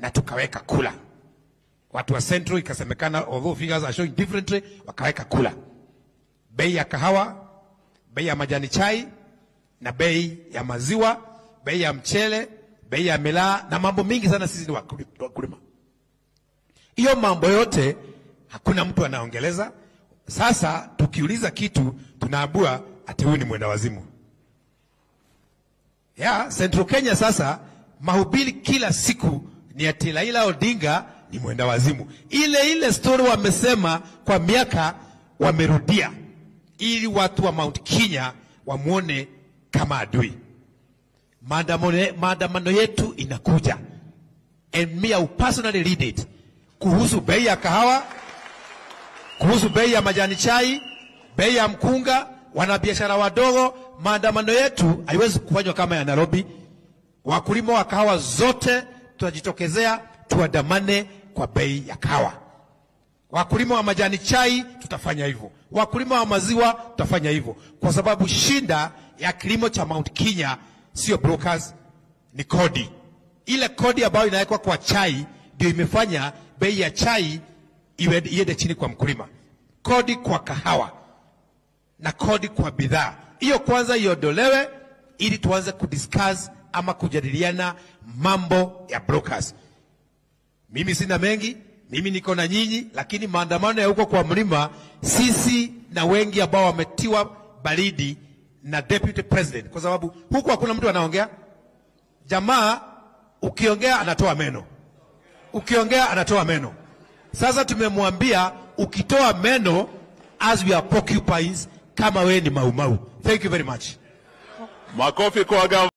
na tukaweka kula. Watu wa Central ikasemekana, although figures are showing differently, wakaweka kula. Bei ya kahawa, bei ya majani chai na bei ya maziwa, bei ya mchele, bei ya milaa na mambo mingi sana. Sisi ni wakuli- wakulima, hiyo mambo yote hakuna mtu anaongeleza. Sasa tukiuliza kitu tunaambua ati huyu ni mwenda wazimu ya Central Kenya. Sasa mahubiri kila siku ni ati Raila Odinga ni mwenda wazimu. Ile ile story wamesema kwa miaka, wamerudia ili watu wa Mount Kenya wamwone kama adui. Maandamano maandamano yetu inakuja, and me I will personally lead it, kuhusu bei ya kahawa, kuhusu bei ya majani chai, bei ya mkunga, wanabiashara wadogo. Maandamano yetu haiwezi kufanywa kama ya Nairobi. Wakulima wa kahawa zote tutajitokezea, tuandamane kwa bei ya kahawa. Wakulima wa majani chai tutafanya hivyo, wakulima wa maziwa tutafanya hivyo, kwa sababu shinda ya kilimo cha Mount Kenya sio brokers, ni kodi. Ile kodi ambayo inawekwa kwa chai ndio imefanya bei ya chai iwe iende chini kwa mkulima. Kodi kwa kahawa na kodi kwa bidhaa hiyo kwanza iondolewe, ili tuanze kudiscuss ama kujadiliana mambo ya brokers. Mimi sina mengi, mimi niko na nyinyi, lakini maandamano ya huko kwa mlima, sisi na wengi ambao wametiwa baridi na deputy president, kwa sababu huku hakuna mtu anaongea. Jamaa ukiongea anatoa meno, ukiongea anatoa meno. Sasa tumemwambia ukitoa meno, as we are porcupines, kama wewe ni maumau. Thank you very much. Makofi kwa gavana.